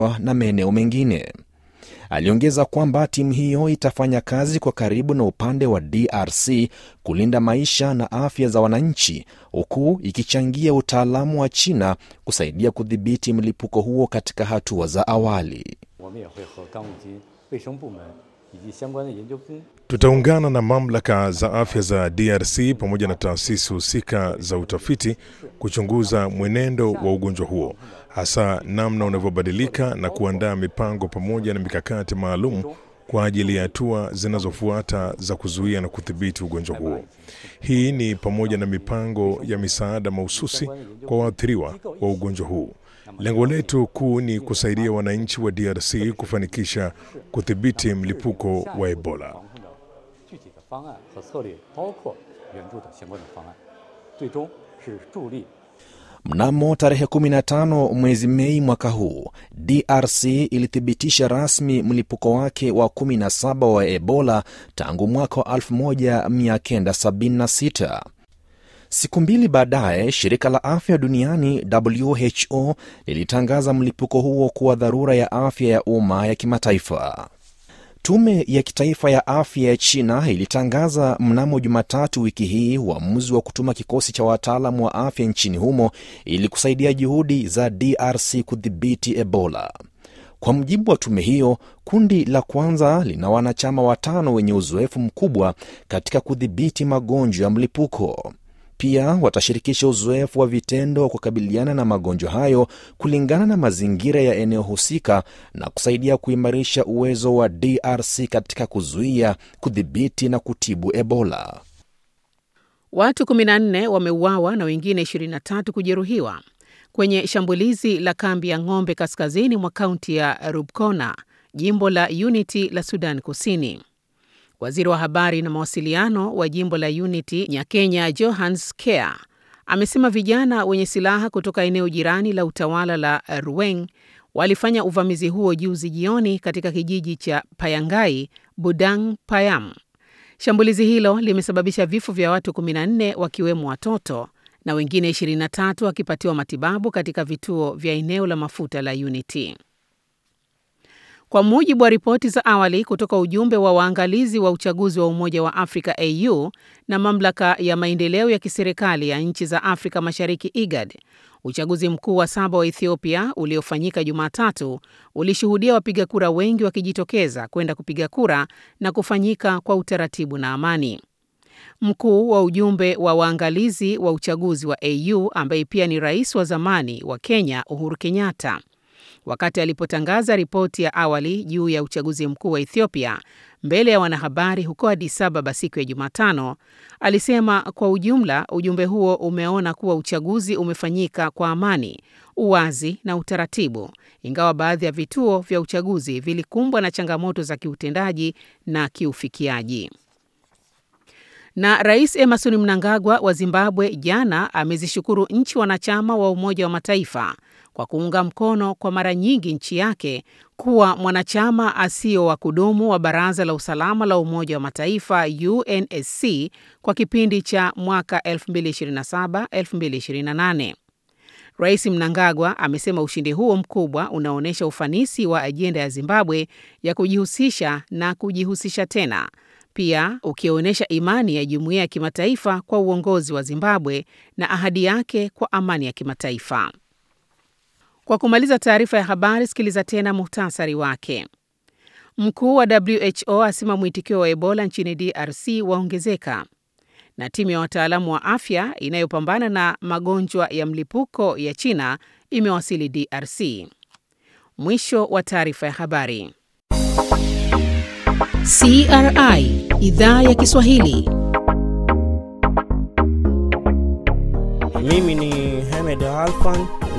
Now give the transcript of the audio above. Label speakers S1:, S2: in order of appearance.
S1: na maeneo mengine. Aliongeza kwamba timu hiyo itafanya kazi kwa karibu na upande wa DRC kulinda maisha na afya za wananchi, huku ikichangia utaalamu wa China kusaidia kudhibiti mlipuko huo katika hatua za awali.
S2: Tutaungana na mamlaka za afya za DRC pamoja na taasisi husika za utafiti kuchunguza mwenendo wa ugonjwa huo, hasa namna unavyobadilika na kuandaa mipango pamoja na mikakati maalum kwa ajili ya hatua zinazofuata za kuzuia na kudhibiti ugonjwa huo. Hii ni pamoja na mipango ya misaada mahususi kwa waathiriwa wa ugonjwa huu. Lengo letu kuu ni kusaidia wananchi wa DRC kufanikisha kudhibiti mlipuko wa Ebola.
S1: Mnamo tarehe 15 mwezi Mei mwaka huu, DRC ilithibitisha rasmi mlipuko wake wa 17 wa Ebola tangu mwaka wa 1976. Siku mbili baadaye, shirika la afya duniani WHO lilitangaza mlipuko huo kuwa dharura ya afya ya umma ya kimataifa. Tume ya kitaifa ya afya ya China ilitangaza mnamo Jumatatu wiki hii uamuzi wa kutuma kikosi cha wataalamu wa afya nchini humo ili kusaidia juhudi za DRC kudhibiti Ebola. Kwa mujibu wa tume hiyo, kundi la kwanza lina wanachama watano wenye uzoefu mkubwa katika kudhibiti magonjwa ya mlipuko. Pia watashirikisha uzoefu wa vitendo wa kukabiliana na magonjwa hayo kulingana na mazingira ya eneo husika na kusaidia kuimarisha uwezo wa DRC katika kuzuia, kudhibiti na kutibu Ebola.
S3: Watu 14 wameuawa na wengine 23 kujeruhiwa kwenye shambulizi la kambi ya ng'ombe kaskazini mwa kaunti ya Rubkona, jimbo la Unity la Sudan Kusini. Waziri wa habari na mawasiliano wa jimbo la Unity Nyakenya Johans Kea amesema vijana wenye silaha kutoka eneo jirani la utawala la Ruweng walifanya uvamizi huo juzi jioni katika kijiji cha Payangai, Budang Payam. Shambulizi hilo limesababisha vifo vya watu 14 wakiwemo watoto na wengine 23 wakipatiwa matibabu katika vituo vya eneo la mafuta la Unity. Kwa mujibu wa ripoti za awali kutoka ujumbe wa waangalizi wa uchaguzi wa Umoja wa Afrika AU na mamlaka ya maendeleo ya kiserikali ya nchi za Afrika Mashariki IGAD, uchaguzi mkuu wa saba wa Ethiopia uliofanyika Jumatatu ulishuhudia wapiga kura wengi wakijitokeza kwenda kupiga kura na kufanyika kwa utaratibu na amani. Mkuu wa ujumbe wa waangalizi wa uchaguzi wa AU ambaye pia ni rais wa zamani wa Kenya Uhuru Kenyatta wakati alipotangaza ripoti ya awali juu ya uchaguzi mkuu wa Ethiopia mbele ya wanahabari huko Addis Ababa siku ya Jumatano, alisema kwa ujumla ujumbe huo umeona kuwa uchaguzi umefanyika kwa amani, uwazi na utaratibu, ingawa baadhi ya vituo vya uchaguzi vilikumbwa na changamoto za kiutendaji na kiufikiaji. Na Rais Emerson Mnangagwa wa Zimbabwe jana amezishukuru nchi wanachama wa Umoja wa Mataifa kwa kuunga mkono kwa mara nyingi nchi yake kuwa mwanachama asio wa kudumu wa Baraza la Usalama la Umoja wa Mataifa UNSC kwa kipindi cha mwaka 2027-2028. Rais Mnangagwa amesema ushindi huo mkubwa unaonyesha ufanisi wa ajenda ya Zimbabwe ya kujihusisha na kujihusisha tena, pia ukionyesha imani ya jumuiya ya kimataifa kwa uongozi wa Zimbabwe na ahadi yake kwa amani ya kimataifa. Kwa kumaliza taarifa ya habari, sikiliza tena muhtasari wake. Mkuu wa WHO asema mwitikio wa Ebola nchini DRC waongezeka, na timu ya wataalamu wa afya inayopambana na magonjwa ya mlipuko ya China imewasili DRC. Mwisho wa taarifa ya habari. CRI Idhaa ya Kiswahili.
S4: Mimi ni Hamed Alfan